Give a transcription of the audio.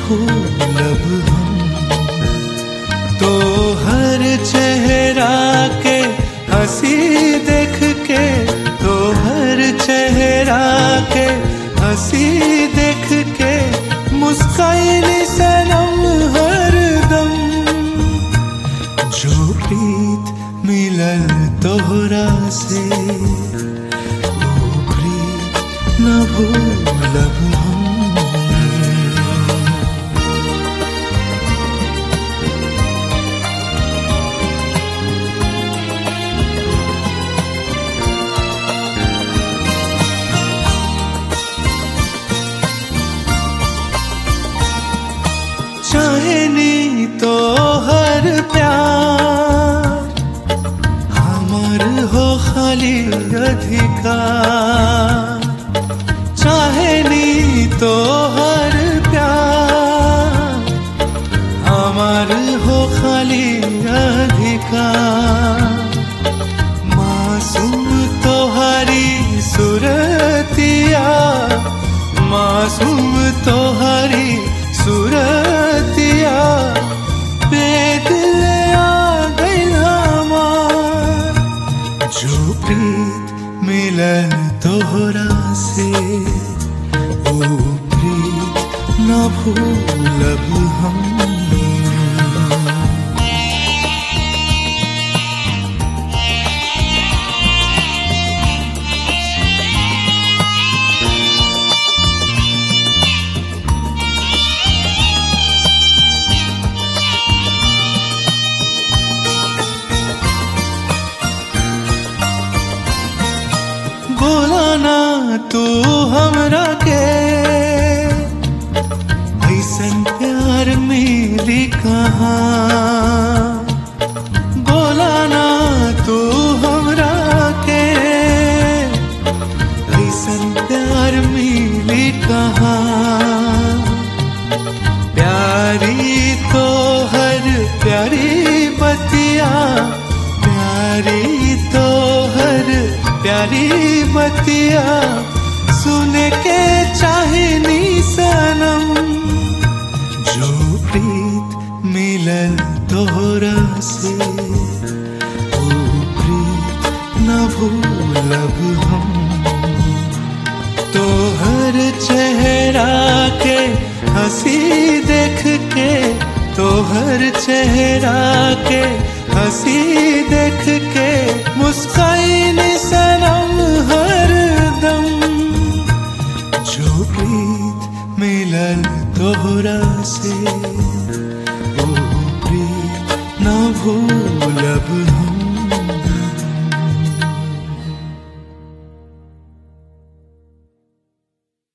भूलब हम तो हर चेहरा के हंसी देख के तो हर चेहरा के हंसी देख के मुस्काइल सनम हर दम जो प्रीत मिलल तोहरा से वो प्रीत न भूलब हम चाहे नी तो हर प्यार हमर हो खाली अधिकार चाहे नी तो हर प्यार हमर हो खाली अधिकार मासूम तोहारी सुरतिया मासूम तोहारी सुरतिया बेदिल आ गइल हमार जो प्रीत मिलन तोहरा से ओ प्रीत न भूलब हम बोला ना तू हमरा के ऐसन प्यार मिली कहाँ बोला ना तू हमरा के ऐसन प्यार मिली कहाँ प्यारी तो हर प्यारी बतिया प्यारी तो हर प्यारी बतिया सुन के चाहनी सनम जो प्रीत मिलल तोहरा से वो प्रीत न भूलब हम तो हर चेहरा के हंसी देख के तो हर चेहरा के हंसी देख के मुस्काइन सनम हर दम जो प्रीत मिलल तोहरा से वो प्रीत न भूलब हम